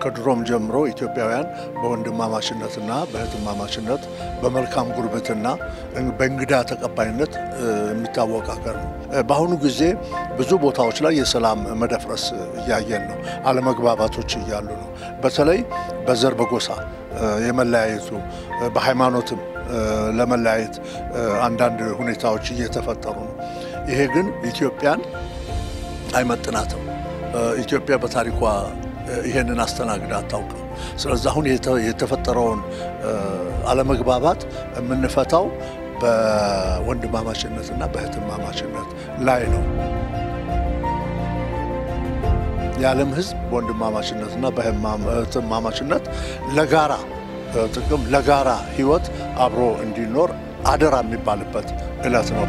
ከድሮም ጀምሮ ኢትዮጵያውያን በወንድማማችነትና በእህትማማችነት በመልካም ጉርብትና በእንግዳ ተቀባይነት የሚታወቅ ሀገር ነው። በአሁኑ ጊዜ ብዙ ቦታዎች ላይ የሰላም መደፍረስ እያየን ነው። አለመግባባቶች እያሉ ነው። በተለይ በዘር በጎሳ የመለያየቱ በሃይማኖትም ለመለያየት አንዳንድ ሁኔታዎች እየተፈጠሩ ነው። ይሄ ግን ኢትዮጵያን አይመጥናትም። ኢትዮጵያ በታሪኳ ይሄንን አስተናግዳ አታውቅም። ስለዚህ አሁን የተፈጠረውን አለመግባባት የምንፈታው በወንድማማችነትና በእህትማማችነት ላይ ነው። የዓለም ሕዝብ በወንድማማችነትና በእህትማማችነት ለጋራ ጥቅም ለጋራ ሕይወት አብሮ እንዲኖር አደራ የሚባልበት ዕለት ነው።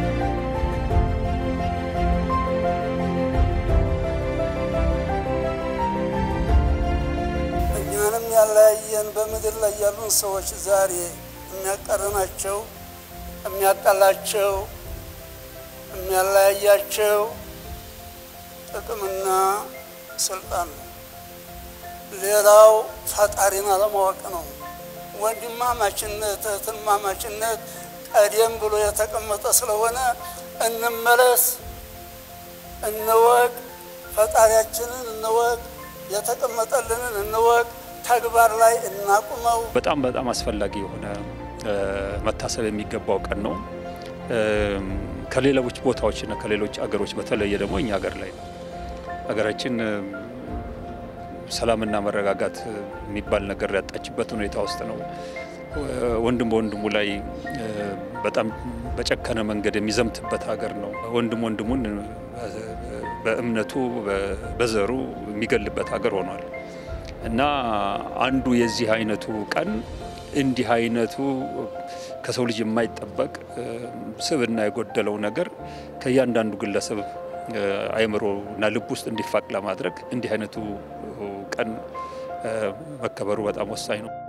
እኛንም ያለያየን በምድር ላይ ያሉን ሰዎች ዛሬ የሚያቀርናቸው፣ የሚያጣላቸው፣ የሚያለያያቸው ጥቅምና ስልጣን ነው። ሌላው ፈጣሪን አለማወቅ ነው። ወንድማማችነት እህትማማችነት ቀደም ብሎ የተቀመጠ ስለሆነ እንመለስ፣ እንወቅ፣ ፈጣሪያችንን እንወቅ፣ የተቀመጠልንን እንወቅ፣ ተግባር ላይ እናቁመው። በጣም በጣም አስፈላጊ የሆነ መታሰብ የሚገባው ቀን ነው። ከሌሎች ቦታዎችና ከሌሎች አገሮች በተለየ ደግሞ እኛ ሀገር ላይ ነው። ሀገራችን ሰላምና መረጋጋት የሚባል ነገር ያጣችበት ሁኔታ ውስጥ ነው። ወንድም በወንድሙ ላይ በጣም በጨከነ መንገድ የሚዘምትበት ሀገር ነው። ወንድም ወንድሙን በእምነቱ በዘሩ የሚገልበት ሀገር ሆኗል እና አንዱ የዚህ አይነቱ ቀን እንዲህ አይነቱ ከሰው ልጅ የማይጠበቅ ስብዕና የጎደለው ነገር ከእያንዳንዱ ግለሰብ አእምሮ እና ልብ ውስጥ እንዲፋቅ ለማድረግ እንዲህ አይነቱ ቀን መከበሩ በጣም ወሳኝ ነው።